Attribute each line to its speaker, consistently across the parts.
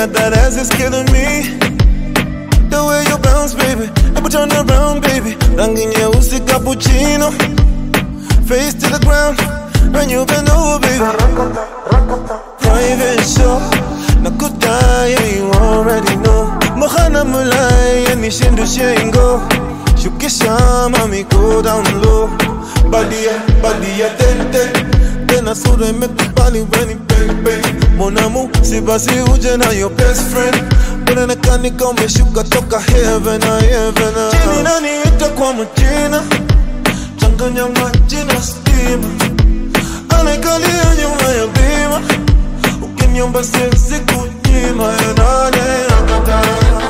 Speaker 1: that that ass is killing me. The way you bounce, baby. Ever turn around, baby. Rangi nyeusi cappuccino. Face to the ground. When you bend over, baby. Private show. Nakudaya, you already know. Mohana mulai, yani shindu shengo. Shukisha, mami, go down low. Badia, badia, ten, ten. Tena sura imekubali weni baby Mon amour, si basi uje na your best friend Unaonekana kama umeshuka toka heaven na heaven Jini nani ita kwa majina Changanya maji na stima Anaikalia nyuma ya bima Ukiniomba siwezi kunyima ya nane nakatana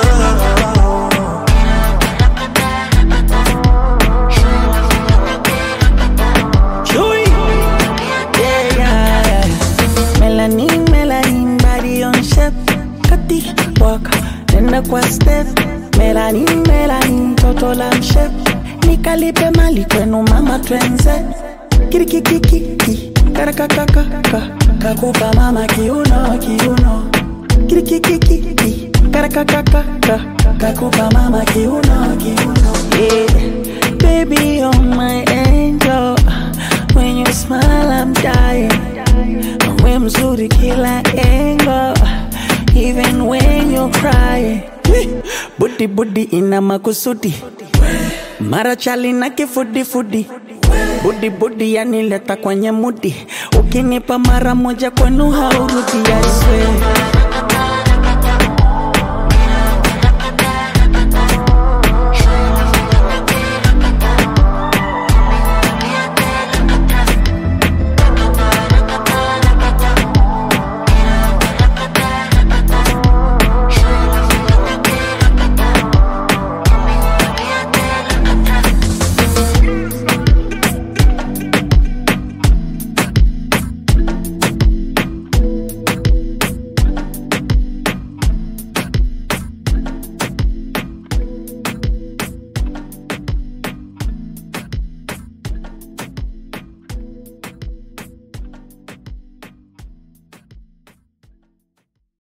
Speaker 2: Chewy. Yeah, yeah, yeah. Melanin, melanin, body on shape. Kati, walk, nenda kwa step. Melanin, melanin, toto la shape. Nikalipe mali kwenu mama twenze. Kirikikikiki, karakakakaka. Kakupa mama kiuno, kiuno. Kirikikikiki, karakakakaka. Kakupa mama kiuno, kiuno. Yeah. Baby, you're my angel. When you smile, I'm dying. We mzuri kila angle. Even when you're crying. Budi budi ina makusudi. Mara chali na kifudi fudi. Budi budi yanileta kwenye mudi. Ukinipa mara moja kwenu haurudi, I swear.